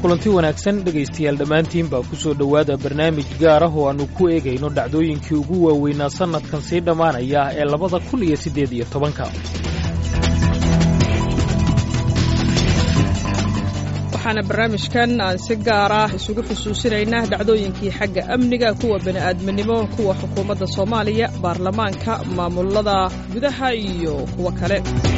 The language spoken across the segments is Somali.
kulanti wanaagsan dhegaystayaal dhammaantiin baa ku soo dhowaada barnaamij gaar ah oo aannu ku eegayno dhacdooyinkii ugu waaweynaa sannadkan sii dhammaanaya ee labada kun iyo siddeed iyo tobanka waxaana barnaamijkan aan si gaar ah isugu xusuusinaynaa dhacdooyinkii xagga amniga kuwa bini'aadminimo kuwa xukuumadda soomaaliya baarlamaanka maamulada gudaha iyo kuwo kale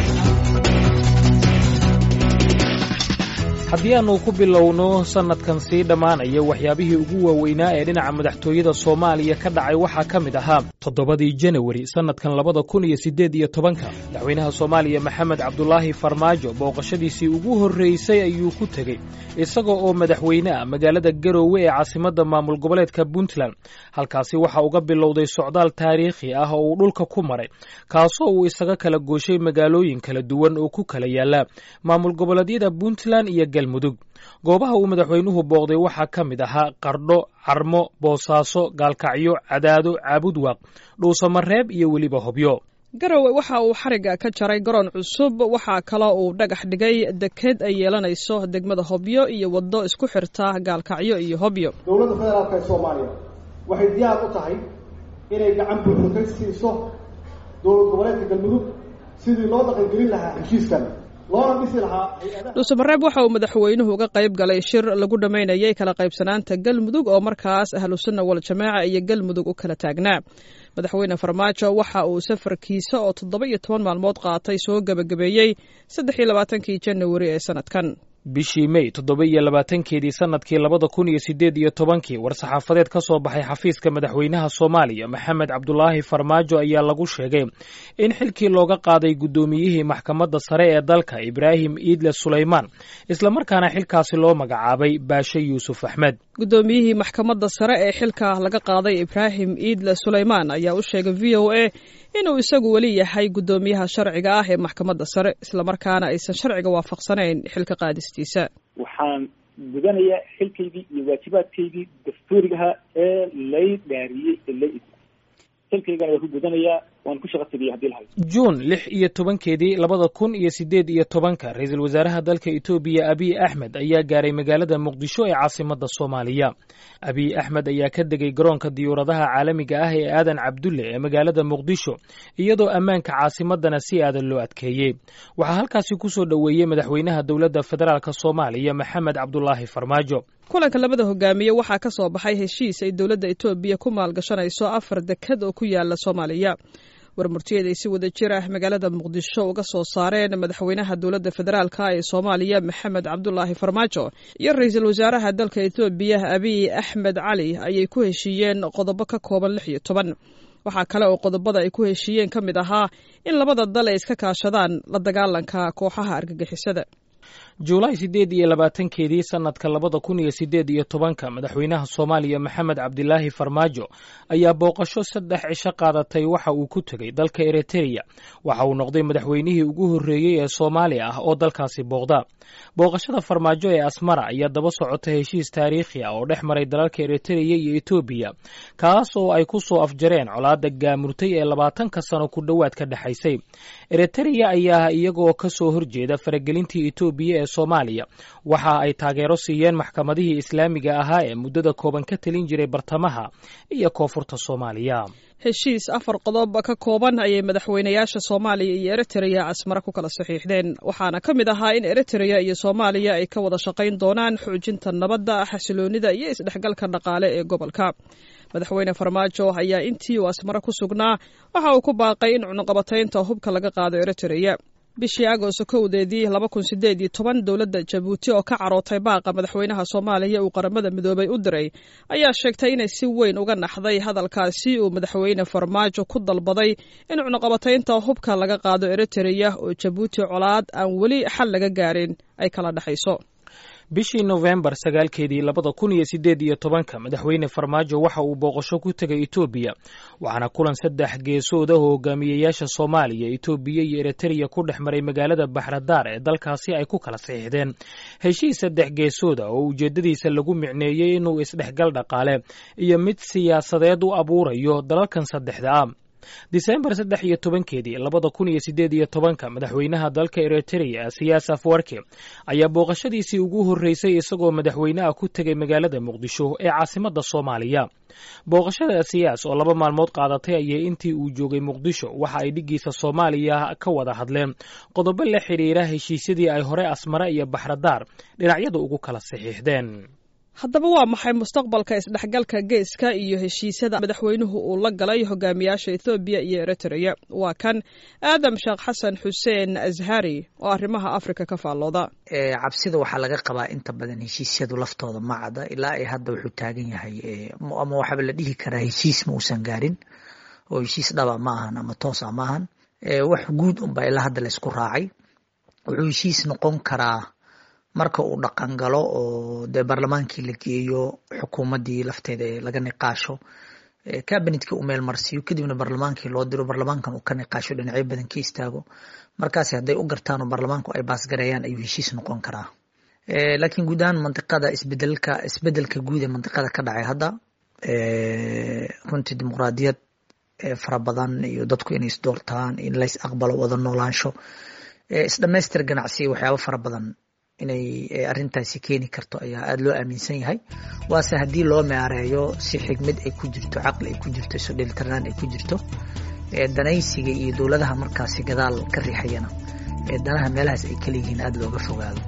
haddii aannu ku bilowno sannadkan sii dhammaanaya waxyaabihii ugu waaweynaa ee dhinaca madaxtooyada soomaaliya ka dhacay waxaa ka mid ahaa toddobadii janawari sannadkan labada kun iyo siddeed iyo tobanka madaxweynaha soomaaliya maxamed cabdulaahi farmaajo booqashadiisii ugu horraysay ayuu ku tegey isaga oo madaxweyne ah magaalada garoowe ee caasimadda maamul goboleedka puntland halkaasi waxa uga bilowday socdaal taariikhi ah oo uu dhulka ku maray kaasoo uu isaga kala gooshay magaalooyin kala duwan oo ku kala yaalla maamul goboleedyada puntland iyo galmudug goobaha uu madaxweynuhu booqday waxaa ka mid ahaa qardho carmo boosaaso gaalkacyo cadaado caabudwaaq dhuusamareeb iyo weliba hobyo garowe waxa uu xarigga ka jaray garoon cusub waxaa kaloo uu dhagax dhigay deked ay yeelanayso degmada hobyo iyo waddo isku xirta gaalkacyo iyo hobyo dowladda federaalk ee soomaaliya waxay diyaar u tahay inay gacan buuxda ka siiso dowlad goboleedka galmudug sidii loo dhaqangelin lahaa heshiiskan loona dhisi lahaa dhuusamareeb waxa uu madaxweynuhu uga qayb galay shir lagu dhammaynayay kala qaybsanaanta galmudug oo markaas ahlusunna waljamaaca iyo galmudug u kala taagnaa madaxweyne farmaajo waxa uu safarkiisa oo toddoba iyo toban maalmood qaatay soo gebagabeeyey saddex iyo labaatankii janawari ee sanadkan bishii mey toddoba iyo labaatankeedii sannadkii labada kun iyo siddeed iyo tobankii war-saxaafadeed ka soo baxay xafiiska madaxweynaha soomaaliya maxamed cabdulaahi farmaajo ayaa lagu sheegay in xilkii looga qaaday guddoomiyihii maxkamadda sare ee dalka ibraahim iidle sulaymaan islamarkaana xilkaasi loo magacaabay baashe yuusuf axmed guddoomiyihii maxkamadda sare ee xilka laga qaaday ibraahim iidle sulaymaan ayaa u sheegay v o a inuu isagu weli yahay guddoomiyaha sharciga ah ee maxkamadda sare islamarkaana aysan sharciga waafaqsanayn xilka qaadistiisa waxaan gudanayaa xilkaygii iyo waajibaadkaygii dastuurigaha ee lay dhaariyey ee lay xilkaygana waa ku gudanayaa waan ku shaqa tegaya hadii lahayo juun lix iyo tobankeedii labada kun iyo siddeed iyo tobanka ra-iisul wasaaraha dalka etoobiya abiy axmed ayaa gaaray magaalada muqdisho ee caasimadda soomaaliya abiy axmed ayaa ka degay garoonka diyuuradaha caalamiga ah ee aadan cabdulle ee magaalada muqdisho iyadoo ammaanka caasimadana si aadan loo adkeeyey waxaa halkaasi ku soo dhoweeyey madaxweynaha dowladda federaalk soomaaliya maxamed cabdulaahi farmaajo kulanka labada hogaamiye waxaa ka soo baxay heshiis ay dowladda etoobiya ku maalgashanayso afar dekad oo ku yaala soomaaliya warmurtiyeed ay si wada jir ah magaalada muqdisho uga soo saareen madaxweynaha dowladda federaalk ee soomaaliya maxamed cabdulaahi farmaajo iyo ra-iisul wasaaraha dalka etoobiya abiy axmed cali ayay ku heshiiyeen qodobo ka kooban lix iyo toban waxaa kale oo qodobada ay ku heshiiyeen ka mid ahaa in labada dal ay iska kaashadaan la dagaalanka kooxaha argagixisada juulaay siddeed iyo labaatankeedii sannadka labada kun iyo siddeed iyo tobanka madaxweynaha soomaaliya maxamed cabdilaahi farmaajo ayaa booqasho saddex cisho qaadatay waxa uu ku tegey dalka eritreya waxa uu noqday madaxweynihii ugu horreeyey ee soomaali ah oo dalkaasi booqda booqashada farmaajo ee asmara ayaa daba socota heshiis taariikhi ah oo dhex maray dalalka eritreya iyo etoobiya kaas oo ay ku soo afjareen colaadda gaamurtay ee labaatanka sano ku dhowaad ka dhexaysay eritreya ayaa iyagoo ka soo horjeeda faragelintii etoobiya ee soomaaliya waxa ay taageero siiyeen maxkamadihii islaamiga ahaa ee muddada kooban ka talin jiray bartamaha iyo koonfurta soomaaliya heshiis afar qodob ka kooban ayay madaxweynayaasha soomaaliya iyo eritreya asmara ku kala saxiixdeen waxaana ka mid ahaa in eritreya iyo soomaaliya ay ka wada shaqayn doonaan xoojinta nabadda xasiloonida iyo isdhexgalka dhaqaale ee gobolka madaxweyne farmaajo ayaa intii uu asmara ku sugnaa waxa uu ku baaqay in cunuqabataynta hubka laga qaado eritreya bishii agoosto kowdeedii laba kun sideed iyo toban dowladda jabuuti oo ka carootay baaqa madaxweynaha soomaaliya uu qaramada midoobay u diray ayaa sheegtay inay si weyn uga naxday hadalkaasi uu madaxweyne farmaajo ku dalbaday in cunuqabataynta hubka laga qaado eritreya oo jabuuti colaad aan weli xal laga gaarin ay kala dhexayso bishii nofembar sagaalkeedii labada kun iyo siddeed iyo tobanka madaxweyne farmaajo waxa uu booqasho ku tegay etoobiya waxaana kulan saddex geesood ah oo hogaamiyeyaasha soomaaliya etoobiya iyo eritreya ku dhex maray magaalada baxradaar ee dalkaasi ay ku kala saxiixdeen heshiis saddex geesood ah oo ujeeddadiisa lagu micneeyey inuu isdhexgal dhaqaale iyo mid siyaasadeed u abuurayo dalalkan saddexda ah disembar saddex iyo tobankeedii labada kun iyo siddeed iyo tobanka madaxweynaha dalka eritrea siyaas afwarki ayaa booqashadiisii ugu horreysay isagoo madaxweyneha ku tegay magaalada muqdisho ee caasimadda soomaaliya booqashada siyaas oo laba maalmood qaadatay ayay intii uu joogay muqdisho waxa ay dhiggiisa soomaaliya ka wada hadleen qodobo la xidhiira heshiisyadii ay hore asmare iyo baxradaar dhinacyada ugu kala saxiixdeen haddaba waa maxay mustaqbalka isdhexgalka geeska iyo heshiisyada madaxweynuhu uu la galay hogaamiyaasha ethoobiya iyo eritrea waa kan aadam sheekh xasan xuseen ashari oo arrimaha afrika ka faallooda cabsida waxaa laga qabaa inta badan heshiisyadu laftooda ma cada ilaa ay hadda wuxuu taagan yahay ama waxaaba la dhihi karaa heshiis ma uusan gaarin oo heshiis dhaba ma ahan ama toosa ma ahan wax guud unbaa ilaa hadda laysku raacay wuxuu heshiis noqon karaa marka uu dhaqan galo oo dee baarlamaankii la geeyo xukuumaddii lafteeda ee laga niqaasho cabinetka uu meel marsiiyo kadibna baarlamaankii loo diro baarlamaankan uu ka niqaasho dhinacyo badan ka istaago markaasi hadday u gartaan oo baarlamaanku ay baasgareeyaan ayuu heshiis noqon karaa laakiin guud ahaan mandiqada isbedelka isbedelka guud ee mandiqada ka dhacay hadda runtii dimuqraadiyad fara badan iyo dadku inay isdoortaan in lays aqbalo wada noolaansho isdhamaystir ganacsiya waxyaabo fara badan inay arrintaasi keeni karto ayaa aada loo aaminsan yahay waase haddii loo maareeyo si xigmad ay ku jirto caqli ay ku jirto iso dheelitirnaan ay ku jirto danaysiga iyo dowladaha markaasi gadaal ka riixayana danaha meelahaas ay kala yihiin aada looga fogaado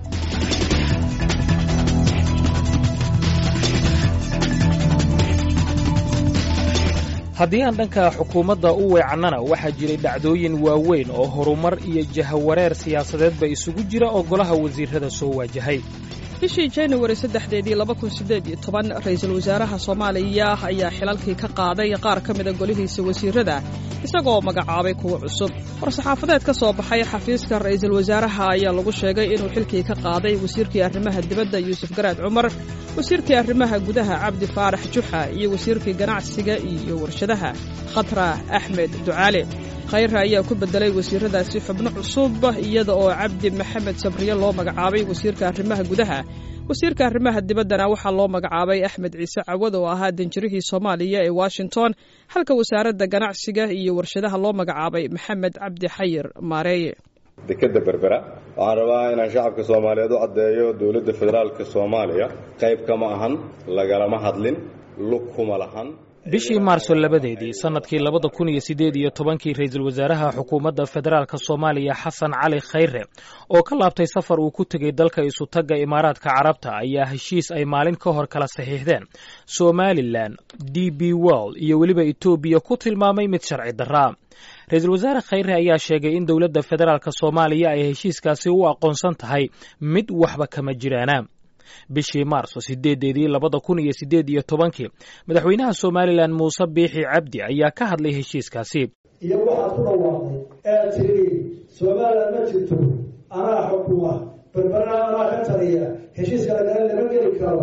haddii aan dhanka xukuumadda u weecannana waxaa jiray dhacdooyin waaweyn oo horumar iyo jahawareer siyaasadeedba isugu jira oo golaha wasiirrada soo waajahay bishii januari saddexdeedii laba kun siddeed iyo toban ra'iisul wasaaraha soomaaliya ayaa xilalkii ka qaaday qaar ka mida golihiisa wasiirrada isagoo magacaabay kuwo cusub war-saxaafadeed ka soo baxay xafiiska ra'iisul wasaaraha ayaa lagu sheegay inuu xilkii ka qaaday wasiirkii arrimaha dibadda yuusuf garaad cumar wasiirkii arrimaha gudaha cabdi faarax juxa iyo wasiirkii ganacsiga iyo warshadaha khatra axmed ducaale khayra ayaa ku beddelay wasiirradaasi xubno cusub iyada oo cabdi maxamed sabriye loo magacaabay wasiirka arrimaha gudaha wasiirka arrimaha dibaddana waxaa loo magacaabay axmed ciise cawad oo ahaa danjirihii soomaaliya ee washington halka wasaaradda ganacsiga iyo warshadaha loo magacaabay maxamed cabdi xayir maareeye dekeda berbera waxaan rabaa inaan shacabka soomaaliyeed u caddeeyo dowladda federaalka soomaaliya qayb kama ahan lagalama hadlin lug kuma lahan bishii maarso labadeedii sannadkii labada kun iyo siddeed iyo tobankii ra'iisul wasaaraha xukuumadda federaalka soomaaliya xasan cali khayre oo ka laabtay safar uu ku tegey dalka isutagga imaaraadka carabta ayaa heshiis ay maalin ka hor kala saxiixdeen somalilan d b world iyo weliba etoobiya ku tilmaamay mid sharci darraa ra-iisul wasaare khayre ayaa sheegay in dowladda federaalka soomaaliya ay heshiiskaasi u aqoonsan tahay mid waxba kama jiraana bishii maarso sideedeedii labada kun iyo siddeed iyo tobankii madaxweynaha somalilan muuse biixi cabdi ayaa ka hadlay heshiiskaasi iyo waxaad ku dhawaaqday ee tiri somalilan ma jirto anaa xukuma berberana anaa ka taliya heshiiska lagala lama geli karo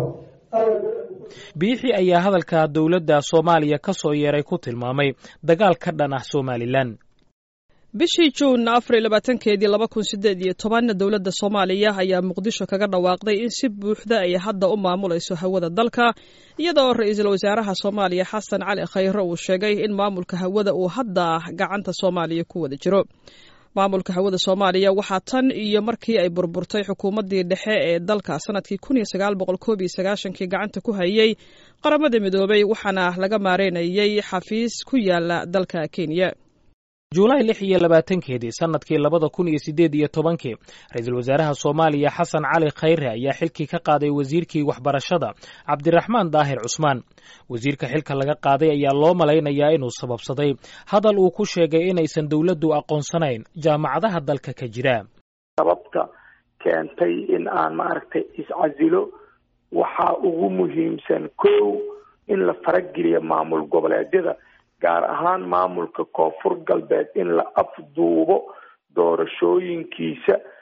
biixi ayaa hadalka dowladda soomaaliya ka soo yeeray ku tilmaamay dagaal ka dhan ah somalilan bishii juun afar iyo labaatankeedii laba kun siddeed iyo toban dowladda soomaaliya ayaa muqdisho kaga dhawaaqday in si buuxda ay hadda u maamulayso hawada dalka iyada oo ra-iisul wasaaraha soomaaliya xasan cali khayre uu sheegay in maamulka hawada uu hadda gacanta soomaaliya ku wada jiro maamulka hawada soomaaliya waxaa tan iyo markii ay burburtay xukuumaddii dhexe ee dalka sanadkii kun iyo sagaal boqol koob iyo sagaashankii gacanta ku hayay qaramada midoobay waxaana laga maareynayay xafiis ku yaala dalka kenya juulaay lix iyo labaatankeedii sannadkii labada kun iyo siddeed iyo tobankii ra-iisul wasaaraha soomaaliya xasan cali khayre ayaa xilkii ka qaaday wasiirkii waxbarashada cabdiraxmaan daahir cusmaan wasiirka xilka laga qaaday ayaa loo malaynayaa inuu sababsaday hadal uu ku sheegay inaysan dowladdu aqoonsanayn jaamacadaha dalka ka jira sababta keentay in aan maaragtay iscasilo waxaa ugu muhiimsan kow in la farageliyo maamul goboleedyada gaar ahaan maamulka koonfur galbeed in la afduubo doorashooyinkiisa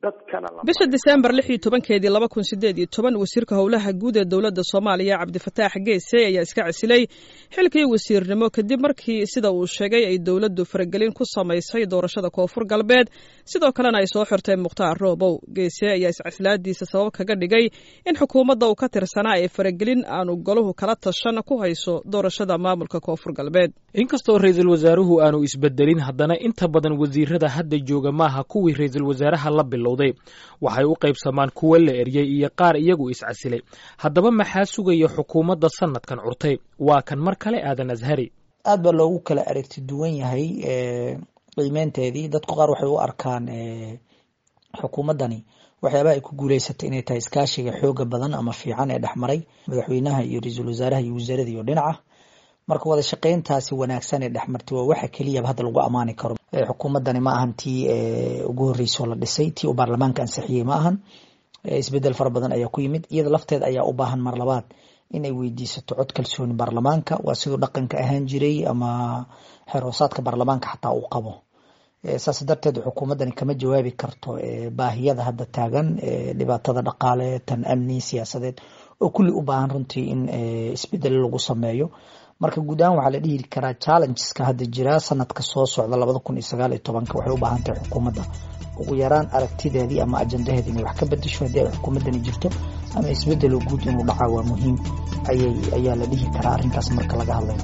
dadkana bisha diseembar lix iyo tobankeedii laba kun sideed iyo toban wasiirka howlaha guud ee dowladda soomaaliya cabdifataax geese ayaa iska casilay xilkii wasiirnimo kadib markii sida uu sheegay ay dowladdu faragelin ku samaysay doorashada koonfur galbeed sidoo kalena ay soo xirtay mukhtaar roobow geese ayaa iscasilaadiisa sabab kaga dhigay in xukuumadda uu ka tirsanaa ee faragelin aanu goluhu kala tashan ku hayso doorashada maamulka koonfur galbeed inkastoo ra-iisul wasaaruhu aanu isbedelin haddana inta badan wasiirada hadda jooga maaha kuwii ra-iisul wasaaraha la bilowday waxay u qaybsamaan kuwa la eryey iyo qaar iyagu iscasilay haddaba maxaa sugaya xukuumadda sanadkan curtay waa kan mar kale aadan ashari aad baa loogu kala aragti duwan yahay qiimeynteedii dadku qaar waxay u arkaan xukuumaddani waxyaabaha ay ku guuleysatay inay tahay iskaashiga xooga badan ama fiican ee dhexmaray madaxweynaha iyo ra-iisul wasaaraha iyo wasaaradda iyo dhinaca marka wada shaqeyntaasi wanaagsan ee dhexmartay waa waxa keliyaba hadda lagu ammaani karo xukuumaddani ma ahan tii ugu horreysoo la dhisay tii uu baarlamaanka ansixiyey ma ahan isbedel fara badan ayaa ku yimid iyada lafteeda ayaa u baahan mar labaad inay weydiisato cod kalsooni baarlamaanka waa siduu dhaqanka ahaan jiray ama xeroosaadka baarlamaanka xataa uu qabo saas darteed xukuumaddani kama jawaabi karto baahiyada hadda taagan dhibaatada dhaqaale tan amni siyaasadeed oo kulli u baahan runtii in isbedel lagu sameeyo marka guud ahaan waxaa la dhihi karaa challengeska hadda jira sanadka soo socda labada kun iyo sagaal iyo tobanka waxay u baahan tahay xukuumadda ugu yaraan aragtideedii ama ajandaheedi inay wax ka bedesho haddii ay xukuumaddani jirto ama isbedelo guud inuu dhacaa waa muhiim ayay ayaa la dhihi karaa arrinkaas marka laga hadlayo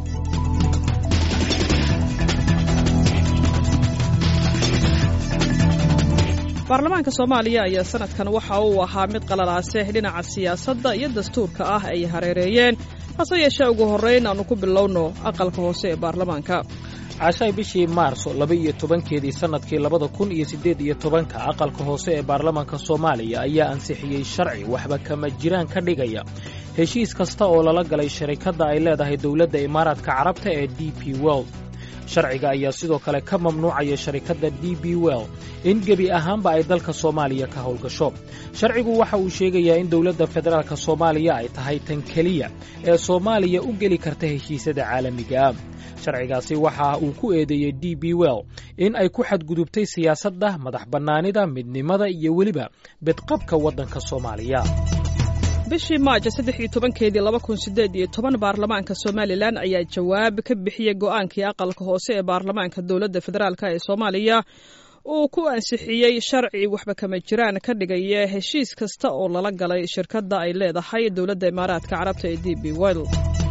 baarlamaanka soomaaliya ayaa sanadkan waxa uu ahaa mid qalalaase dhinaca siyaasadda iyo dastuurka ah ay hareereeyeen hase yeeshee ugu horrayn aanu ku bilowno aqalka hoose ee baarlamaanka cashay bishii maarso laba iyo tobankeedii sannadkii labada kun iyo siddeed iyo tobanka aqalka hoose ee baarlamaanka soomaaliya ayaa ansixiyey sharci waxba kama jiraan ka dhigaya heshiis kasta oo lala galay sharikadda ay leedahay dowladda imaaraadka carabta ee d p world sharciga ayaa sidoo kale ka mamnuucaya sharikadda d b well in gebi ahaanba ay dalka soomaaliya ka howlgasho sharcigu waxa uu sheegayaa in dowladda federaalk soomaaliya ay tahay tan keliya ee soomaaliya u geli karta heshiisyada caalamiga ah sharcigaasi waxa uu ku eedeeyey d b well in ay ku xadgudubtay siyaasadda madax bannaanida midnimada iyo weliba bedqabka waddanka soomaaliya bishii maajo saddex iyo tobankeedii laba kun sideed iyo toban baarlamaanka somalilan ayaa jawaab ka bixiyey go'aankii aqalka hoose ee baarlamaanka dowladda federaalk ee soomaaliya uu ku ansixiyey sharci waxba kama jiraan ka dhigaya heshiis kasta oo lala galay shirkadda ay leedahay dowladda imaaraadka carabta ee d b well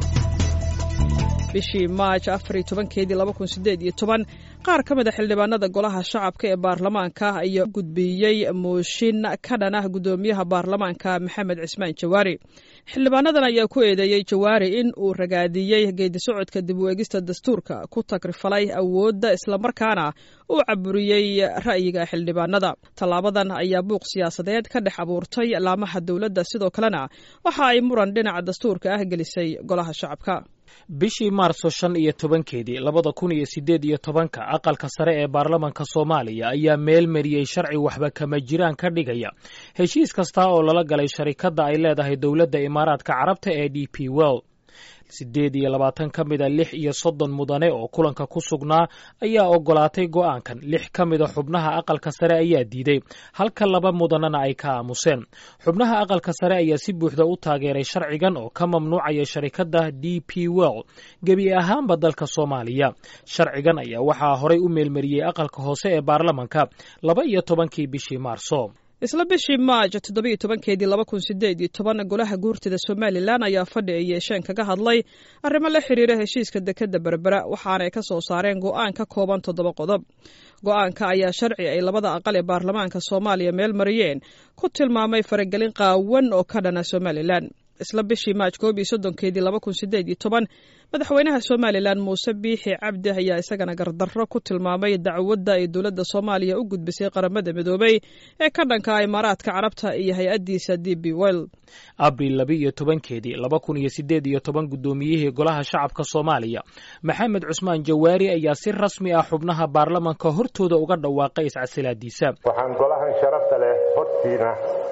bishii maaj afariyo tobankeedii laba kun sideed iyo toban qaar ka mid a xildhibaanada golaha shacabka ee baarlamaanka ayaa gudbiyey mooshin ka dhan ah guddoomiyaha baarlamaanka maxamed cismaan jawaari xildhibaanadan ayaa ku eedeeyey jawaari in uu ragaadiyey geedi socodka dib u eegista dastuurka ku tagrifalay awoodda islamarkaana uu caburiyey ra'yiga xildhibaanada tallaabadan ayaa buuq siyaasadeed ka dhex abuurtay laamaha dowladda sidoo kalena waxa ay muran dhinaca dastuurka ah gelisay golaha shacabka bishii maarso shan iyo tobankeedii labada kun iyo siddeed iyo tobanka aqalka sare ee baarlamanka soomaaliya ayaa meel mariyey sharci waxba kama jiraan ka dhigaya heshiis kasta oo lala galay sharikadda ay leedahay dowladda imaaraadka carabta ee d p well siddeed iyo labaatan ka mida lix iyo soddon mudane oo kulanka ku sugnaa ayaa ogolaatay go'aankan lix ka mida xubnaha aqalka sare ayaa diiday halka laba mudanena ay ka aamuseen xubnaha aqalka sare ayaa si buuxda u taageeray sharcigan oo ka mamnuucaya sharikadda d p well gebi ahaanba dalka soomaaliya sharcigan ayaa waxaa horay u meelmariyey aqalka hoose ee baarlamanka laba iyo tobankii bishii maarso isla bishii maaj toddoba iyo tobankeedii laba kun sideed iyo toban golaha guurtida somalilan ayaa fadhi ay yeesheen kaga hadlay arrimo la xiriira heshiiska dekadda berbera waxaanay ka soo saareen go'aan ka kooban toddoba qodob go'aanka ayaa sharci ay labada aqal ee baarlamaanka soomaaliya meel mariyeen ku tilmaamay faragelin qaawan oo ka dhana somalilan isla bishii maaj koob iyo soddonkeedii laba kun sideed iyo toban madaxweynaha somalilan muuse biixi cabdi ayaa isagana gardarro ku tilmaamay dacwadda ay dowladda soomaaliya u gudbisay qaramada midoobay ee ka dhanka imaaraadka carabta iyo hay-addiisa d b well abril laba iyo tobankeedii laba kun iyo siddeed iyo toban guddoomiyihii golaha shacabka soomaaliya maxamed cusmaan jawaari ayaa si rasmi ah xubnaha baarlamanka hortooda uga dhawaaqay iscasilaadiisa waxaan golahan sharafta leh hortiina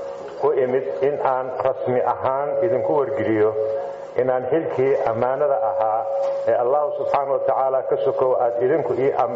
u imid in aan rasmi ahaan idinku wargeliyo inaan xilkii ammaanada ahaa ee allahu subxaana wa tacaala ka sokow aad idinku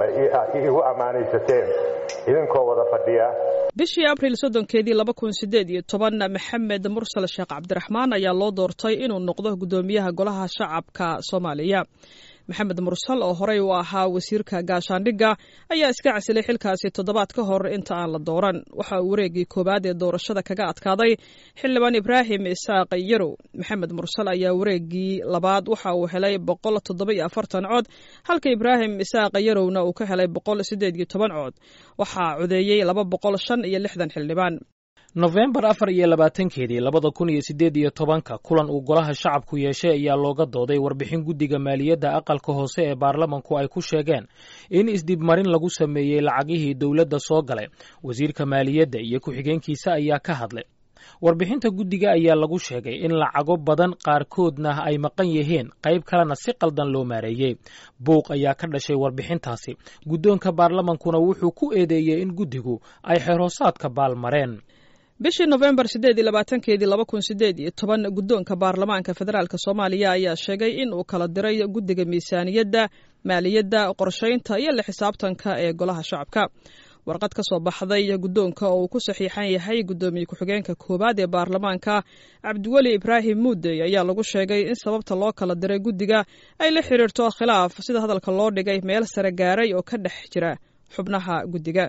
iigu ammaanaysateen idinkoo wada fadhiya bishii abril soddonkeedii laba kun sideed iyo toban maxamed mursal sheekh cabdiraxmaan ayaa loo doortay inuu noqdo guddoomiyaha golaha shacabka soomaaliya maxamed mursal oo horey u ahaa wasiirka gaashaandhigga ayaa iska casilay xilkaasi toddobaad ka hor inta aan la dooran waxa uu wareegii koowaad ee doorashada kaga adkaaday xildhibaan ibraahim isaaq yarow maxamed mursal ayaa wareegii labaad waxa uu helay boqol toddoba iyo afartan cod halka ibraahim isaaq yarowna uu ka helay boqol siddeed iyo toban cod waxaa codeeyey laba boqol shan iyo lixdan xildhibaan nofembar afar iyo labaatankeedii labada kun iyo siddeed iyo tobanka kulan uu golaha shacabku yeeshay ayaa looga dooday warbixin guddiga maaliyadda aqalka hoose ee baarlamanku ay ku sheegeen in isdibmarin lagu sameeyey lacagihii dowladda soo galay wasiirka maaliyadda iyo ku-xigeenkiisa ayaa ka hadlay warbixinta guddiga ayaa lagu sheegay in lacago badan qaarkoodna ay maqan yihiin qayb kalena si qaldan loo maareeyey buuq ayaa ka dhashay warbixintaasi guddoonka baarlamankuna wuxuu ku eedeeyey in guddigu ay xeroosaadka baalmareen bishii nofembar siddeed iyo labaatankeedii laba kun sideed iyo toban guddoonka baarlamaanka federaalk soomaaliya ayaa sheegay in uu kala diray guddiga miisaaniyadda maaliyadda qorshaynta iyo la xisaabtanka ee golaha shacabka warqad ka soo baxday guddoonka oo uu ku saxiixan yahay guddoomiye ku-xigeenka koowaad ee baarlamaanka cabdiweli ibraahim muudey ayaa lagu sheegay in sababta loo kala diray guddiga ay la xiriirto khilaaf sida hadalka loo dhigay meel sare gaaray oo ka dhex jira xubnaha guddiga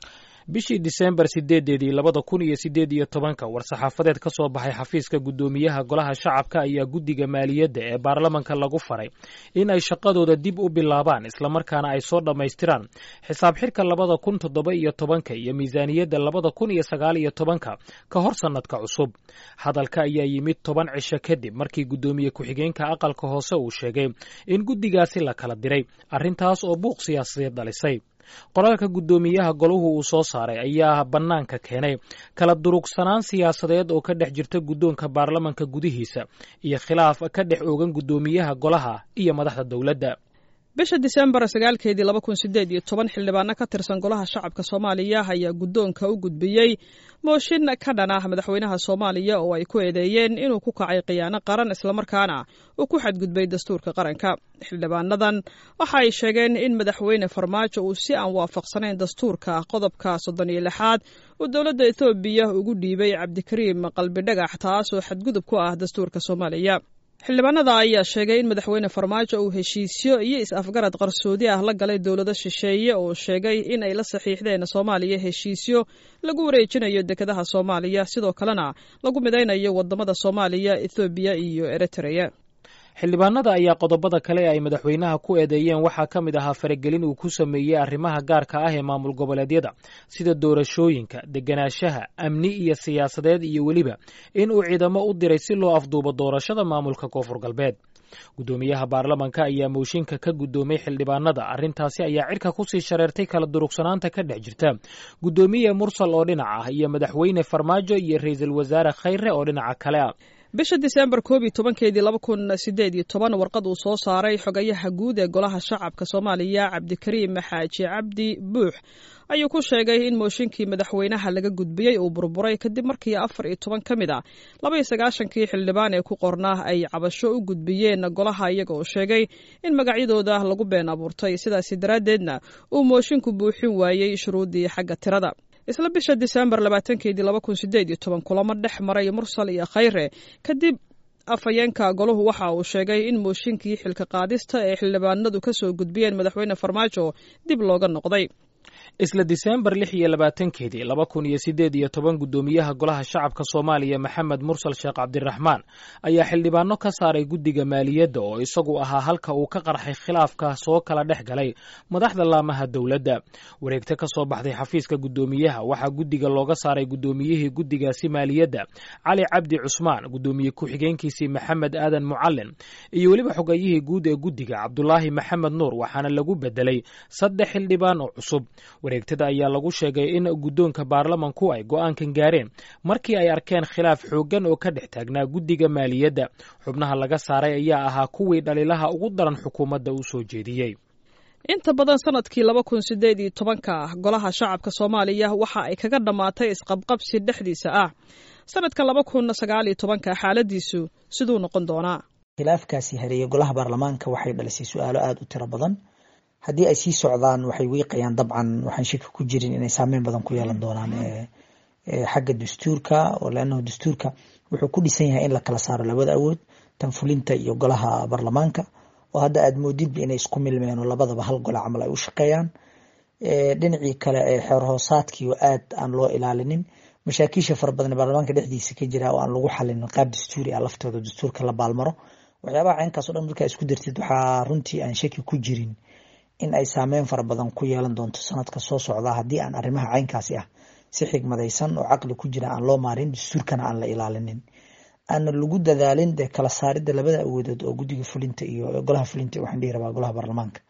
bishii disembar sideedeedii labada kun iyo sideed iyo tobanka war-saxaafadeed ka soo baxay xafiiska guddoomiyaha golaha shacabka ayaa guddiga maaliyadda ee baarlamanka lagu faray in ay shaqadooda dib u bilaabaan islamarkaana ay soo dhammaystiraan xisaab xirka labada kun toddoba iyo tobanka iyo miisaaniyadda labada kun iyo sagaal iyo tobanka ka hor sannadka cusub hadalka ayaa yimid toban cisho kadib markii guddoomiye ku-xigeenka aqalka hoose uu sheegay in guddigaasi la kala diray arrintaas oo buuq siyaasadeed dhalisay qoraalka guddoomiyaha golahu uu soo saaray ayaa bannaanka keenay kala durugsanaan siyaasadeed oo ka dhex jirta guddoonka baarlamanka gudihiisa iyo khilaaf ka dhex oogan guddoomiyaha golaha iyo madaxda dowladda bisha disembar sagaalkeedii laba kun sideed iyo toban xildhibaano ka tirsan golaha shacabka soomaaliya ayaa guddoonka u gudbiyey mooshin ka dhan ah madaxweynaha soomaaliya oo ay ku eedeeyeen inuu ku kacay khiyaano qaran islamarkaana uu ku xadgudbay dastuurka qaranka xildhibaanadan waxa ay sheegeen in madaxweyne farmaajo uu si aan waafaqsanayn dastuurka qodobka soddon iyo lixaad uu dowladda ethoobiya ugu dhiibay cabdikariim qalbidhagax taas oo xadgudub ku ah dastuurka soomaaliya xildhibaanada ayaa sheegay in madaxweyne farmaajo uu heshiisyo iyo is-afgarad qarsoodi ah la galay dowlado shisheeye oo sheegay in ay la saxiixdeen soomaaliya heshiisyo lagu wareejinayo dekedaha soomaaliya sidoo kalena lagu midaynayo wadamada soomaaliya ethoobiya iyo eritrea xildhibaanada ayaa qodobada kale ee ay madaxweynaha ku eedeeyeen waxaa ka mid ahaa faragelin uu ku sameeyey arrimaha gaarka ah ee maamul goboleedyada sida doorashooyinka deganaanshaha amni iyo siyaasadeed iyo weliba in uu ciidamo u diray si loo afduubo doorashada maamulka koonfur galbeed guddoomiyaha baarlamanka ayaa mooshinka ka guddoomay xildhibaanada arrintaasi ayaa cirka kusii shareertay kala durugsanaanta ka dhex jirta guddoomiye mursal oo dhinac ah iyo madaxweyne farmaajo iyo ra-iisul wasaare khayre oo dhinaca kale ah bisha disembar koob iyo tobankeedii laba kun sideed iyo toban warqad uu soo saaray xogayaha guud ee golaha shacabka soomaaliya cabdikariim xaaji cabdi buux ayuu ku sheegay in mooshinkii madaxweynaha laga gudbiyey uu burburay kadib markii afar iyo toban ka mid a laba iyo sagaashankii xildhibaan ee ku qornaa ay cabasho u gudbiyeen golaha iyaga oo sheegay in magacyadooda lagu been abuurtay sidaasi daraaddeedna uu mooshinku buuxin waayey shuruuddii xagga tirada isla bisha disembar labaatankeedii laba kun sideed iyo toban kulamo dhex maray mursal iyo khayre kadib afhayeenka golahu waxa uu sheegay in mooshinkii xilka qaadista ee xildhibaanadu ka soo gudbiyeen madaxweyne farmaajo dib looga noqday isla disembar lix iyo labaatankeedii laba kun iyo sideed iyo toban guddoomiyaha golaha shacabka soomaaliya maxamed mursal sheekh cabdiraxmaan ayaa xildhibaano ka saaray guddiga maaliyadda oo isagu ahaa halka uu ka qarxay khilaafka soo kala dhex galay madaxda laamaha dowladda wareegta ka soo baxday xafiiska guddoomiyaha waxaa guddiga looga saaray guddoomiyihii guddigaasi maaliyadda cali cabdi cusmaan guddoomiye ku-xigeenkiisii maxamed aadan mucalin iyo weliba xogayihii guud ee guddiga cabdulaahi maxamed nuur waxaana lagu bedelay saddex xildhibaan oo cusub wareegtada ayaa lagu sheegay in guddoonka baarlamanku ay go'aankan gaareen markii ay arkeen khilaaf xooggan oo ka dhex taagnaa guddiga maaliyadda xubnaha laga saaray ayaa ahaa kuwii dhaliilaha ugu daran xukuumadda u soo jeediyey inta badan sanadkii laba kun sideed iyo tobanka golaha shacabka soomaaliya waxa ay kaga dhammaatay isqabqabsi dhexdiisa ah sanadka laba kun sagaal iyo tobanka xaaladiisu siduu noqon doonaa khilaafkaasi hareeyay golaha baarlamaanka waxay dhalisay su-aalo aada u tiro badan haddii ay sii socdaan waxay wiiqayaan dabcan waxaan shaki ku jirin inay saameyn badan ku yeelan doonaan xagga dastuurka oo leannahu dastuurka wuxuu ku dhisan yahay in la kala saaro labada awood tan fulinta iyo golaha baarlamaanka oo hadda aada moodidba inay isku milmeen oo labadaba hal gole camal ay u shaqeeyaan dhinacii kale ee xeer hoosaadkii oo aad aan loo ilaalinin mashaakiisha fara badan baarlamaanka dhexdiisa ka jira oo aan lagu xalinin qaab dastuuri ah laftooda dastuurka la baalmaro waxyaabaha caynkaas o dhan markaa isku dartid waxaa runtii aan shaki ku jirin in ay saameyn fara badan ku yeelan doonto sanadka soo socda haddii aan arrimaha caynkaasi ah si xigmadaysan oo caqli ku jira aan loo maarin dastuurkana aan la ilaalinin aana lagu dadaalin dee kala saaridda labada awoodood oo guddiga fulinta iyo golaha fulinta waxaan dhihi rabaa golaha baarlamaanka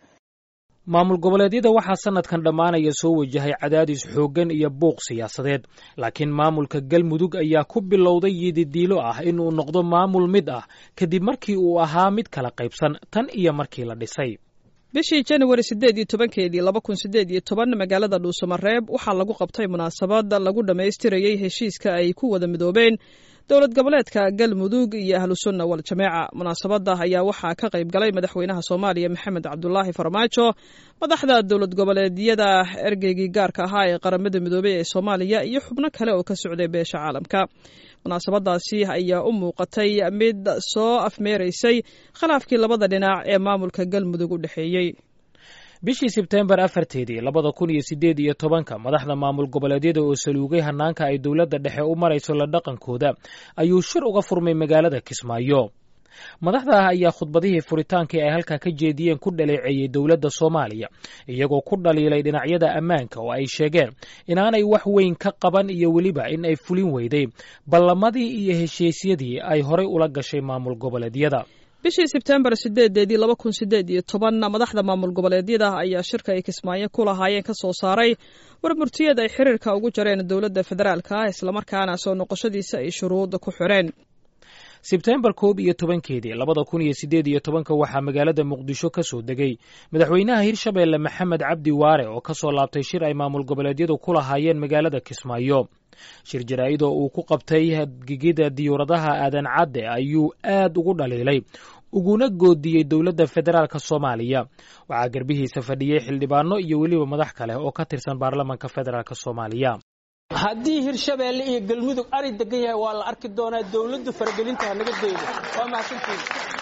maamul goboleedyada waxaa sanadkan dhammaanaya soo wajahay cadaadis xooggan iyo buuq siyaasadeed laakiin maamulka galmudug ayaa ku bilowday yididiilo ah inuu noqdo maamul mid ah kadib markii uu ahaa mid kala qaybsan tan iyo markii la dhisay bishii januari siddeed iyo tobankeedii laba kun siddeed iyo toban magaalada dhuusamareeb waxaa lagu qabtay munaasabad lagu dhammaystirayey heshiiska ay ku wada midoobeen dowlad goboleedka galmudug iyo ahlusunna wal-jameeca munaasabadda ayaa waxaa ka qayb galay madaxweynaha soomaaliya maxamed cabdulaahi farmaajo madaxda dowlad goboleedyada ergeygii gaarka ahaa ee qaramada midoobey ee soomaaliya iyo xubno kale oo ka socday beesha caalamka munaasabadaasi ayaa u muuqatay mid soo afmeeraysay khilaafkii labada dhinac ee maamulka galmudug u dhexeeyey bishii sebteembar afarteedii labada kun iyo siddeed iyo tobanka madaxda maamul goboleedyada oo saluugay hanaanka ay dowladda dhexe u marayso la dhaqankooda ayuu shir uga furmay magaalada kismaayo madaxda ah ayaa khudbadihii furitaankii ay halkaa ka jeediyeen ku dhaleeceeyey dowladda soomaaliya iyagoo ku dhaliilay dhinacyada ammaanka oo ay sheegeen inaanay wax weyn ka qaban iyo weliba in ay fulin weyday ballamadii iyo heshiisyadii ay horay ula gashay maamul goboleedyada bishii sebtembar sideedeedii laba kun sideed iyo tobanna madaxda maamul goboleedyada ayaa shirka ay kismaayo ku lahaayeen ka soo saaray warmurtiyad ay xiriirka ugu jareen dowladda federaalka ah islamarkaana soo noqoshadiisa ay shuruud ku xireen sebtembar koob iyo tobankeedii labada kun iyo siddeed iyo tobanka waxaa magaalada muqdisho ka soo degay madaxweynaha hirshabeelle maxamed cabdi waare oo ka soo laabtay shir ay maamul goboleedyadu ku lahaayeen magaalada kismaayo shir jaraa'id oo uu ku qabtay gigida diyuuradaha aadan cadde ayuu aad ugu dhaliilay uguna goodiyey dowladda federaalka soomaaliya waxaa garbihiisa fadhiyey xildhibaano iyo weliba madax kale oo ka tirsan baarlamanka federaalk soomaaliya haddii hirshabeelle iyo galmudug ari degan yahay waa la arki doonaa dowladdu faragelinta hanaga daydo waa mahadsantiin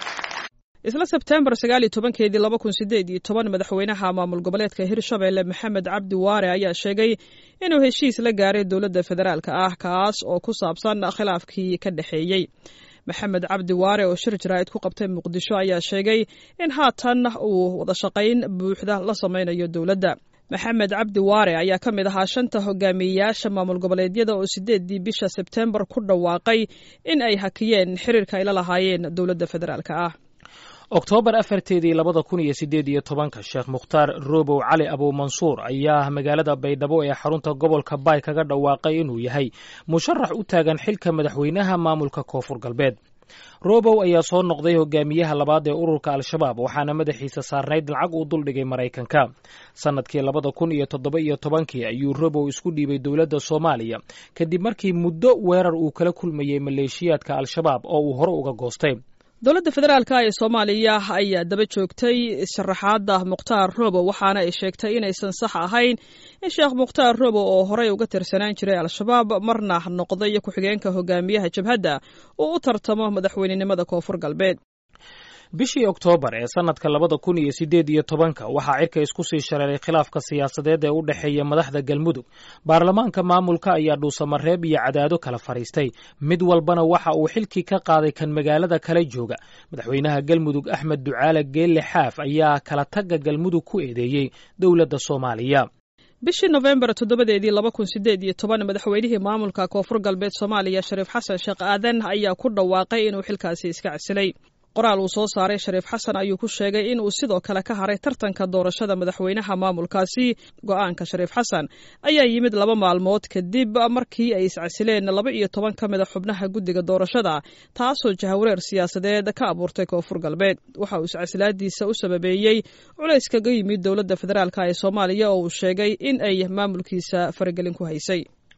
isla sebtembar sagaal iyo tobankeedii laba kun sideed iyo toban madaxweynaha maamul goboleedka hirshabeelle maxamed cabdi waare ayaa sheegay inuu heshiis la gaaray dowladda federaalka ah kaas oo ku saabsan khilaafkii ka dhexeeyey maxamed cabdi waare oo shir jaraa'id ku qabtay muqdisho ayaa sheegay in haatan uu wada shaqayn buuxda la samaynayo dowladda maxamed cabdi waare ayaa ka mid ahaa shanta hogaamiyeyaasha maamul goboleedyada oo sideedii bisha sebtembar ku dhawaaqay in ay hakiyeen xiriirka ay la lahaayeen dowladda federaalka ah oktoobar afarteedii labada kun iyo siddeed iyo tobanka sheekh mukhtaar robow cali abuumansuur ayaa magaalada baydhabo ee xarunta gobolka baay kaga dhawaaqay inuu yahay musharax u taagan xilka madaxweynaha maamulka koonfur galbeed robow ayaa soo noqday hogaamiyaha labaad ee ururka al-shabaab waxaana madaxiisa saarnayd lacag uu duldhigay maraykanka sannadkii labada kun iyo toddoba iyo tobankii ayuu robow isku dhiibay dowladda soomaaliya kadib markii muddo weerar uu kala kulmayey maleeshiyaadka al-shabaab oo uu hore uga goostay dowladda federaalka ee soomaaliya ayaa daba joogtay sharaxaadda mukhtaar robow waxaana ay sheegtay inaysan sax ahayn in sheekh mukhtaar robow oo horey uga tirsanaan jiray al-shabaab marna noqday ku-xigeenka hogaamiyaha jabhadda uu u tartamo madaxweynenimada koonfur galbeed bishii oktoobar ee sannadka labada kun iyo siddeed iyo tobanka waxaa cirka isku sii shareeray khilaafka siyaasadeed ee u dhexeeya madaxda galmudug baarlamaanka maamulka ayaa dhuusamareeb iyo cadaado kala fadhiistay mid walbana waxa uu xilkii ka qaaday kan magaalada kala jooga madaxweynaha galmudug axmed ducaale geelle xaaf ayaa kala tagga galmudug ku eedeeyey dowladda soomaaliya bishii nofembar toddobadeedii laba kun sideed iyo toban madaxweynihii maamulka koonfur galbeed soomaaliya shariif xasan sheekh aadan ayaa ku dhawaaqay inuu xilkaasi iska casilay qoraal uu soo saaray shariif xasan ayuu ku sheegay in uu sidoo kale ka haray tartanka doorashada madaxweynaha maamulkaasi go-aanka shariif xasan ayaa yimid laba maalmood kadib markii ay iscasileen laba iyo toban ka mid a xubnaha guddiga doorashada taasoo jahawareer siyaasadeed ka abuurtay koonfur galbeed waxa uu iscasilaadiisa u sababeeyey culays kaga yimid dowladda federaalk ee soomaaliya oo uu sheegay in ay maamulkiisa faragelin ku haysay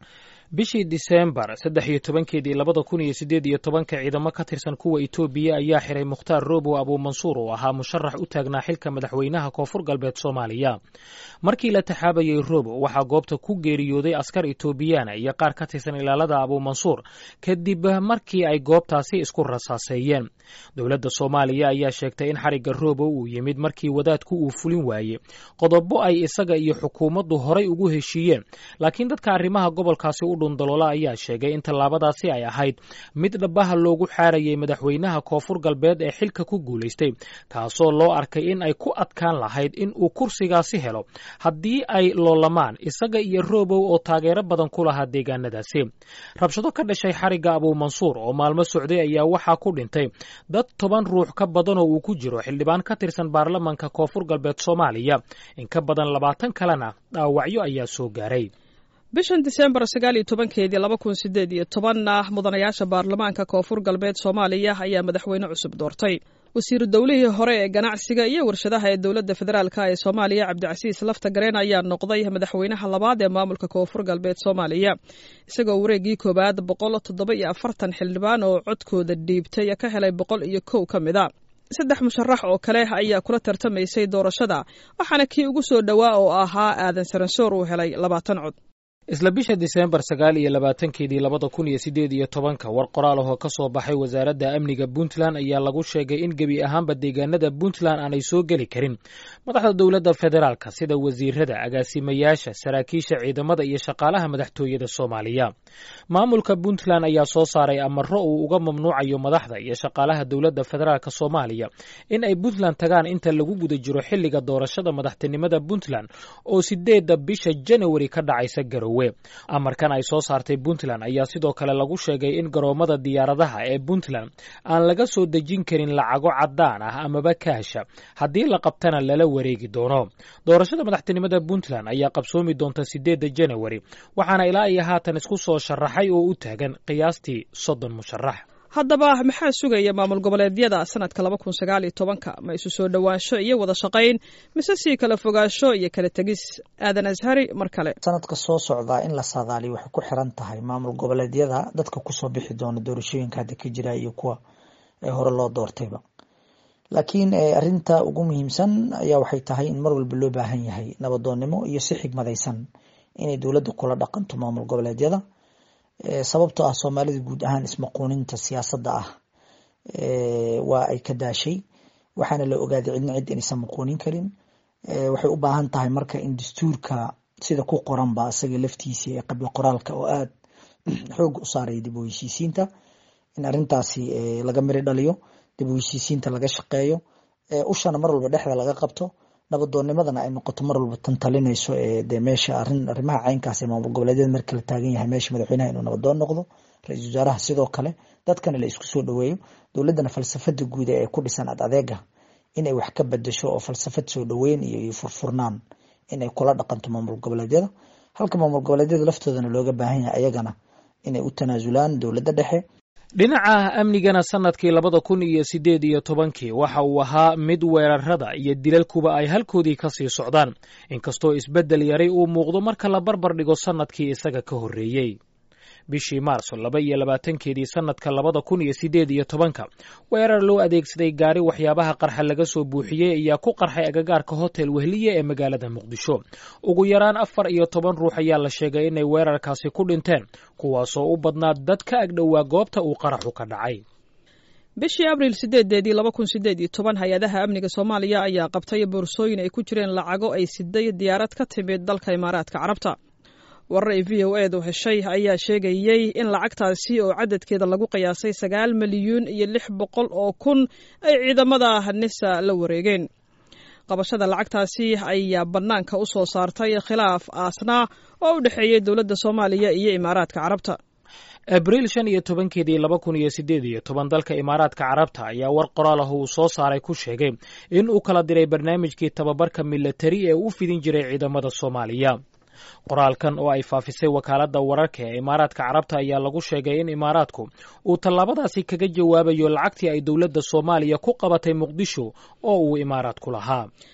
bishii diseembar saddex iyo tobankeedii labada kun iyo siddeed iyo tobanka ciidamo ka tirsan kuwa etoobiya ayaa xiray mukhtaar roobow abuumansuur oo ahaa musharax u taagnaa xilka madaxweynaha koonfur galbeed soomaaliya markii la taxaabayey roobow waxaa goobta ku geeriyooday askar etoobiyaana iyo qaar ka tirsan ilaalada abuumansuur kadib markii ay goobtaasi isku rasaaseeyeen dowladda soomaaliya ayaa sheegtay in xarigga roobow uu yimid markii wadaadku uu fulin waayey qodobo ay isaga iyo xukuumaddu horay ugu heshiiyeen laakiin dadka arrimaha gobolkaasi u dhundaloola ayaa sheegay in tallaabadaasi ay ahayd mid dhabaha loogu xaarayay madaxweynaha koonfur galbeed ee xilka ku guulaystay taasoo loo arkay in ay ku adkaan lahayd in uu kursigaasi helo haddii ay loolamaan isaga iyo roobow oo taageero badan ku lahaa deegaanadaasi rabshado ka dhashay xarigga abuumansuur oo maalmo socday ayaa waxaa ku dhintay dad toban ruux ka badan oo uu ku jiro xildhibaan ka tirsan baarlamanka koonfur galbeed soomaaliya in ka badan labaatan kalena dhaawacyo ayaa soo gaaray bishan diseembar sagaal iyo tobankeedii laba kun sideed iyo tobanna mudanayaasha baarlamaanka koonfur galbeed soomaaliya ayaa madaxweyne cusub doortay wasiiru dowlihii hore ee ganacsiga iyo warshadaha ee dowladda federaalka ee soomaaliya cabdicasiis lafta gareen ayaa noqday madaxweynaha labaad ee maamulka koonfur galbeed soomaaliya isagoo wareegii koowaad boqol toddoba iyo afartan xildhibaan oo codkooda dhiibtay ka helay boqol iyo kow ka mid a saddex musharax oo kale ayaa kula tartamaysay doorashada waxaana kii ugu soo dhowaa oo ahaa aadan saransoor uu helay labaatan cod isla bisha diseembar sagaal iyo labaatankeedii labada kun iyo siddeed iyo tobanka war qoraal ahoo ka soo baxay wasaaradda amniga puntland ayaa lagu sheegay in gebi ahaanba deegaanada puntland aanay soo geli karin madaxda dowladda federaalka sida wasiirada agaasimayaasha saraakiisha ciidamada iyo shaqaalaha madaxtooyada soomaaliya maamulka puntland ayaa soo saaray amaro uu uga mamnuucayo madaxda iyo shaqaalaha dowladda federaalk soomaaliya in ay puntland tagaan inta lagu guda jiro xilliga doorashada madaxtinimada puntland oo sideedda bisha janawari ka dhacaysa garowe amarkan ay soo saartay puntland ayaa sidoo kale lagu sheegay in garoomada diyaaradaha ee puntland aan laga soo dejin karin lacago caddaan ah amaba kaasha haddii la qabtana lala wareegi doono doorashada madaxtinimada puntland ayaa qabsoomi doonta sideedda janawari waxaana ilaa iyo haatan isku soo sharaxay oo u taagan qiyaastii soddon musharax haddaba maxaa sugaya maamul goboleedyada sanadka laba kun sagaal iyo tobanka ma isu soo dhowaansho iyo wada shaqayn mise sii kala fogaansho iyo kala tegis aadan ashari mar kale sanadka soo socdaa in la saadaaliyo waxay ku xiran tahay maamul goboleedyada dadka kusoo bixi doona doorashooyinka hadda ka jira iyo kuwa hore loo doortayba laakiin arinta ugu muhiimsan ayaa waxay tahay in mar walba loo baahan yahay nabadoonnimo iyo si xigmadaysan inay dowladda kula dhaqanto maamul goboleedyada sababtoo ah soomaalida guud ahaan ismaquuninta siyaasadda ah waa ay ka daashay waxaana la ogaaday cidna cid inaysan maquunin karin waxay u baahan tahay marka in dastuurka sida ku qoranba isaga laftiisa ee qabyo qoraalka oo aada xoog u saaraya dib u heshiisiinta in arintaasi laga miri dhaliyo dib u heshiisiinta laga shaqeeyo ushana mar walba dhexda laga qabto nabadoonnimadana ay noqoto mar walba tan talinayso de meesha arin arrimaha caynkaas ee maamul goboleedyada marka la taagan yahay meesha madaxweynaha inuu nabadoon noqdo ra-iisul wasaaraha sidoo kale dadkana la isku soo dhaweeyo dowladdana falsafada guud ee ku dhisan ad adeega inay wax ka bedasho oo falsafad soo dhaweyn iyo furfurnaan inay kula dhaqanto maamul goboleedyada halka maamul goboleedyada laftoodana looga baahan yahay ayagana inay u tanaasulaan dowladda dhexe dhinaca amnigana sanadkii labada kun iyo siddeed iyo tobankii waxa uu ahaa mid weerarada iyo dilalkuba ay halkoodii ka sii socdaan inkastoo isbeddel yaray uu muuqdo marka la barbar dhigo sannadkii isaga ka horreeyey bishii maarso laba iyo labaatankeedii sannadka labada kun iyo siddeed iyo tobanka weerar loo adeegsaday gaari waxyaabaha qarxa laga soo buuxiyey ayaa ku qarxay agagaarka hotel wehliye ee magaalada muqdisho ugu yaraan afar iyo toban ruux ayaa la sheegay inay weerarkaasi ku dhinteen kuwaasoo u badnaa dad ka agdhowaa goobta uu qaraxu ka dhacay bishii abriil sideedeedii laba kun sideed iyo toban hay-adaha amniga soomaaliya ayaa qabtay boorsooyin ay ku jireen lacago ay siday diyaarad ka timid dalka imaaraadka carabta warar ay v o edu heshay ayaa sheegayey in lacagtaasi oo cadadkeeda lagu qiyaasay sagaal milyuun iyo lix boqol oo kun ay ciidamada nisa la wareegeen qabashada lacagtaasi ayaa bannaanka u soo saartay khilaaf aasnaa oo u dhexeeyey dowladda soomaaliya iyo imaaraadka carabta abriil shan iyo tobankeedii laba kun iyo siddeed iyo toban dalka imaaraadka carabta ayaa war qoraal ah uu soo saaray ku sheegay in uu kala diray barnaamijkii tababarka milatari ee u fidin jiray ciidamada soomaaliya qoraalkan oo ay faafisay wakaaladda wararka ee imaaraadka carabta ayaa lagu sheegay in imaaraadku uu tallaabadaasi kaga jawaabayo lacagtii ay dowladda soomaaliya ku qabatay muqdisho oo uu imaaraadku lahaa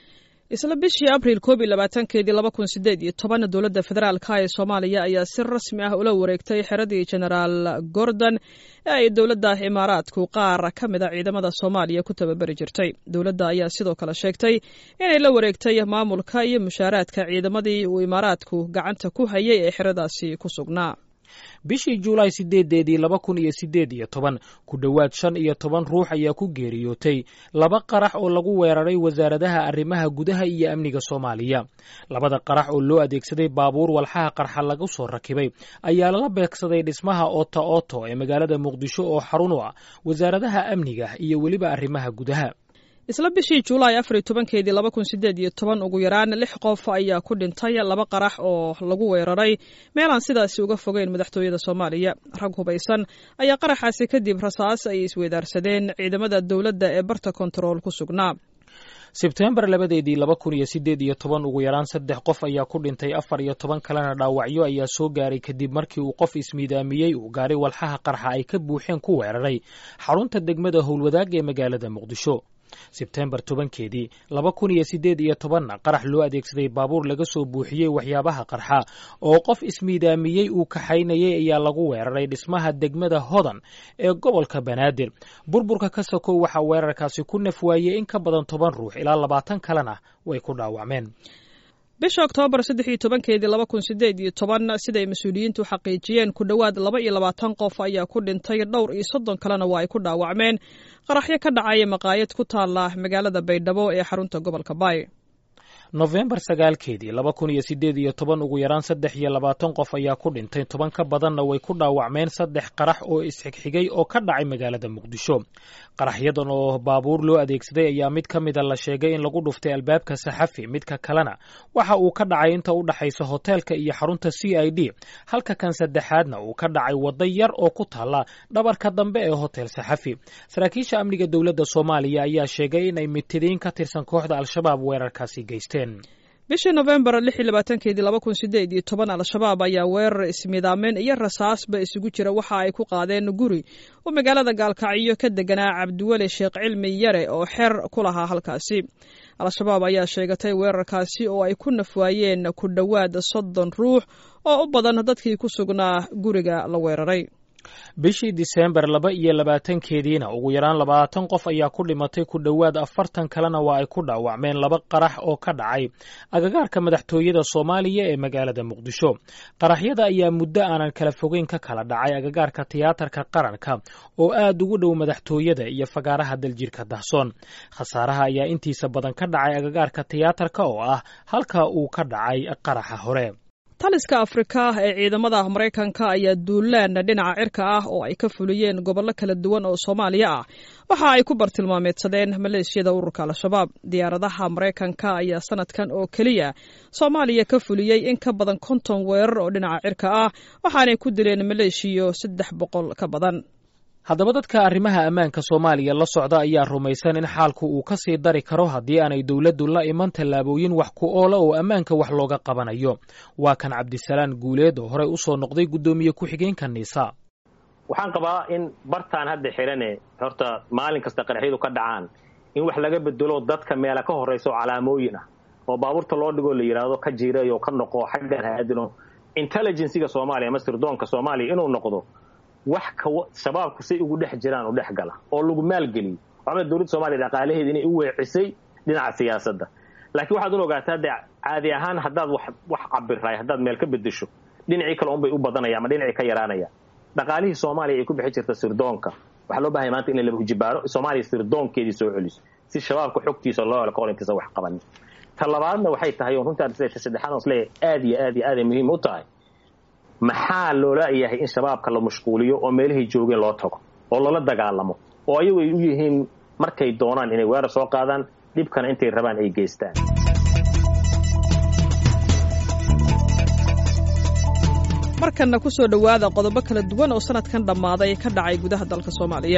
isla bishii abriil koob iyo labaatankeedii laba kun sideed iyo toban dowladda federaalka ee soomaaliya ayaa si rasmi ah ula wareegtay xeradii genaraal gordon ee ay dowladda imaaraadku qaar ka mid a ciidamada soomaaliya ku tababari jirtay dowladda ayaa sidoo kale sheegtay inay la wareegtay maamulka iyo mushaaraadka ciidamadii uu imaaraadku gacanta ku hayay ee xeradaasi ku sugnaa bishii juulaay sideedeedii laba kun iyo sideed iyo toban ku dhowaad shan iyo toban ruux ayaa ku geeriyootay laba qarax oo lagu weeraray wasaaradaha arrimaha gudaha iyo amniga soomaaliya labada qarax oo loo adeegsaday baabuur walxaha qarxa lagu soo rakibay ayaa lala beegsaday dhismaha oota ooto ee magaalada muqdisho oo xarun u ah wasaaradaha amniga iyo weliba arrimaha gudaha isla bishii juulaay afar iyo tobankeedii laba kun sideed iyo toban ugu yaraan lix qof ayaa ku dhintay laba qarax oo lagu weeraray meelaan sidaasi uga fogeyn madaxtooyada soomaaliya rag hubaysan ayaa qaraxaasi kadib rasaas ay isweydaarsadeen ciidamada dowladda ee barta kontarool ku sugnaa sebtembar labadeedii laba kun iyo sideed iyo toban ugu yaraan saddex qof ayaa ku dhintay afar iyo toban kalena dhaawacyo ayaa soo gaaray kadib markii uu qof ismiidaamiyey uu gaari walxaha qarxa ay ka buuxeen ku weeraray xarunta degmada howlwadaag ee magaalada muqdisho sebtembar tobankeedii laba kun iyo sideed iyo tobanna qarax loo adeegsaday baabuur laga soo buuxiyey waxyaabaha qarxa oo qof ismiidaamiyey uu kaxaynayay ayaa lagu weeraray dhismaha degmada hodan ee gobolka banaadir burburka ka sokow waxaa weerarkaasi ku naf waayey in ka badan toban ruux ilaa labaatan kalena way ku dhaawacmeen bisha oktoobar saddex iyo tobankeedii laba kun sideed iyo toban siday mas-uuliyiintu xaqiijiyeen ku dhowaad laba iyo labaatan qof ayaa ku dhintay dhowr iyo soddon kalena waa ay ku dhaawacmeen qaraxyo ka dhacaya maqaayad ku taala magaalada baydhabo ee xarunta gobolka baay nofembar sagaalkeedii laba kun iyo sideed iyo toban ugu yaraan saddex iyo labaatan qof ayaa ku dhintay toban ka badanna way ku dhaawacmeen saddex qarax oo isxigxigay oo ka dhacay magaalada muqdisho qaraxyadan oo baabuur loo adeegsaday ayaa mid ka mida la sheegay in lagu dhuftay albaabka saxafi midka kalena waxa uu ka dhacay inta u dhaxaysa hoteelka iyo xarunta c i d halka kan saddexaadna uu ka dhacay waddo yar oo ku taala dhabarka dambe ee hotel saxafi saraakiisha amniga dowladda soomaaliya ayaa sheegay in ay mitidiin ka tirsan kooxda al-shabaab weerarkaasi geysteen bishii nofembar lix iyo labaatankeedii laba kun sideed iyo toban al-shabaab ayaa weerar ismidaameen iyo rasaasba isugu jira waxa ay ku qaadeen guri oo magaalada gaalkacyo ka deganaa cabdiweli sheekh cilmi yare oo xeer ku lahaa halkaasi al-shabaab ayaa sheegatay weerarkaasi oo ay ku nafwaayeen ku dhowaad soddon ruux oo u badan dadkii ku sugnaa guriga la weeraray bishii diseembar laba iyo labaatankeediina ugu yaraan labaatan qof ayaa ku dhimatay ku dhowaad afartan kalena waa ay ku dhaawacmeen laba qarax oo ka dhacay agagaarka madaxtooyada soomaaliya ee magaalada muqdisho qaraxyada ayaa muddo aanan kala fogeyn ka kala dhacay agagaarka tiyaatarka qaranka oo aad ugu dhow madaxtooyada iyo fagaaraha daljirka dahsoon khasaaraha ayaa intiisa badan ka dhacay agagaarka tiyaatarka oo ah halka uu ka dhacay qaraxa hore taliska afrika ee ciidamada maraykanka ayaa duulaan dhinaca cirka ah oo ay ka fuliyeen gobollo kala duwan oo soomaaliya ah waxa ay ku bartilmaameedsadeen maleeshiyada ururka al-shabaab diyaaradaha maraykanka ayaa sanadkan oo keliya soomaaliya ka fuliyey in ka badan konton weerar oo dhinaca cirka ah waxaanay ku dileen maleeshiyo saddex boqol ka badan haddaba dadka arrimaha ammaanka soomaaliya la socda ayaa rumaysan in xaalku uu ka sii dari karo haddii aanay dowladdu la iman tallaabooyin wax ku oola oo ammaanka wax looga qabanayo waa kan cabdisalaan guuleed oo horey usoo noqday guddoomiye ku-xigeenka niisa waxaan qabaa in bartaan hadda xirane horta maalin kasta qaraxyadu ka dhacaan in wax laga bedelo dadka meela ka horraysa oo calaamooyin ah oo baabuurta loo dhigoo la yidhaahdo ka jiirayo ka noqo xaggan haadino intelligensiga soomaaliya ama sirdoonka soomaaliya inuu noqdo wax shabaabku say ugu dhex jiraan u dhex gala oo lagu maalgeliyo waxba dowladda soomaliya dhaqaalaheeda inay u weecisay dhinaca siyaasadda laakiin waxaad un ogaataa dee caadi ahaan haddaad wax wax cabiraay haddaad meel ka bedesho dhinacii kale unbay u badanaya ama dhinacii ka yaraanaya dhaqaalihii soomaaliya ay ku bixi jirta sirdoonka waxaa loo bahaya maanta in la laba hujibaaro soomaaliya sirdoonkeedii soo celiso si shabaabka xogtiisa loo helo kahor intaysan wax qabanin ta labaadna waxay tahay on runtii ta saddexaad on isleeyahay aad iyo aad iyo aad ay muhiim u tahay maxaa loola yahay in shabaabka la mashquuliyo oo meelahay joogeen loo tago oo lala dagaalamo oo ayagu ay u yihiin markay doonaan inay weerar soo qaadaan dhibkana intay rabaan ay geystaan markanna ku soo dhowaada qodobo kala duwan oo sanadkan dhammaaday ka dhacay gudaha dalka soomaaliya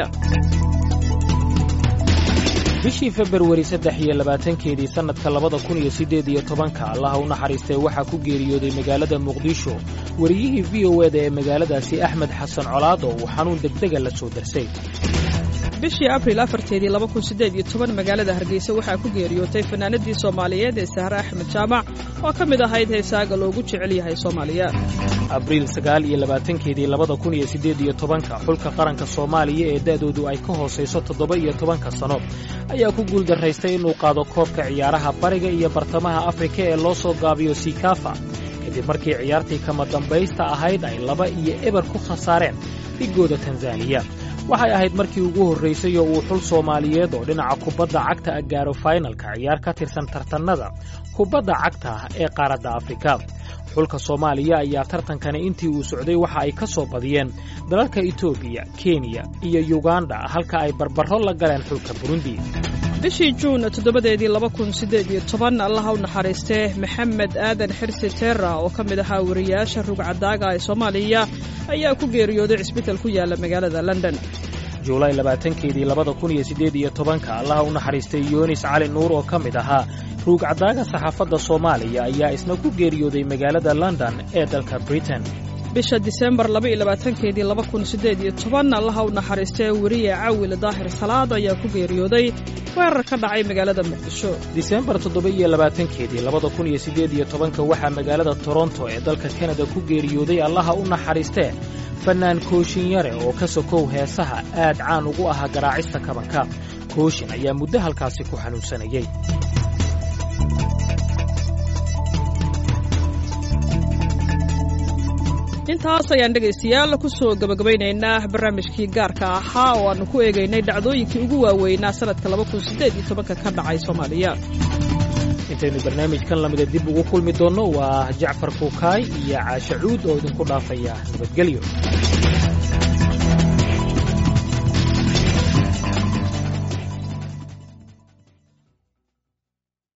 bishii februari saddex iyo labaatankeedii sannadka labada kun iyo siddeed iyo tobanka allaha u naxariistay waxaa ku geeriyooday magaalada muqdisho wariyihii v o eda ee magaaladaasi axmed xasan colaad oo uu xanuun degdega la soo darsay bishii abril afarteedii laba kun siddeed iyo toban magaalada hargeysa waxaa ku geeriyootay fanaanadii soomaaliyeed ee sahre axmed jaamac oo ka mid ahayd heesaaga loogu jecel yahay soomaaliya abriil sagaal iyo labaatankeedii labada kun iyo siddeed iyo tobanka xulka qaranka soomaaliya ee da'doodu ay ka hoosayso toddoba iyo tobanka sano ayaa ku guuldaraystay inuu qaado koobka ciyaaraha bariga iyo bartamaha afrika ee loo soo gaabiyo sikafa kadib markii ciyaartii kama dambaysta ahayd ay laba iyo eber ku khasaareen dhigooda tanzaniya waxay ahayd markii ugu horraysay oo uu xul soomaaliyeed oo dhinaca kubadda cagta ah gaaro faynalka ciyaar ka tirsan tartannada kubadda cagta ah ee qaaradda afrika xulka soomaaliya ayaa tartankani intii uu socday waxa ay ka soo badiyeen dalalka etoobiya kenya iyo yuganda halka ay barbarro la galeen xulka burundi bishii juun toddobadeedii laba kun siddeed iyo toban allaha u naxariistee maxamed aadan xirsi teera oo ka mid ahaa wariyaasha rugcadaaga ee soomaaliya ayaa ku geeriyooday cisbital ku yaalla magaalada london juulaay labaatankeedii labada kun iyo siddeed iyo tobanka allaha u naxariistay yunis cali nuur oo ka mid ahaa ruugcadaaga saxaafadda soomaaliya ayaa isna ku geeriyooday magaalada london ee dalka britain bisha disembar laba iyo labaatankeedii laba kun siddeed iyo toban allaha u naxariistee weriye cawil daahir salaad ayaa ku geeriyooday weerar ka dhacay magaalada muqdisho disembar toddoba iyo labaatankeedii labada kun iyo siddeed iyo tobanka waxaa magaalada toronto ee dalka kanada ku geeriyooday allaha u naxariistee fannaan kooshin yare oo ka sokow heesaha aad caan ugu ahaa garaacista kabanka kooshin ayaa muddo halkaasi ku xanuunsanayey intaas ayaan dhegaystayaal ku soo gebagabaynaynaa barnaamijkii gaarka ahaa oo aannu ku eegaynay dhacdooyinkii ugu waaweynaa sannadka laba kun siddeed iyo tobanka ka dhacay soomaaliya intaynu barnaamijkan lamida dib ugu kulmi doonno waa jacfar kuukaay iyo caashe cuud oo idinku dhaafaya nabadgelyo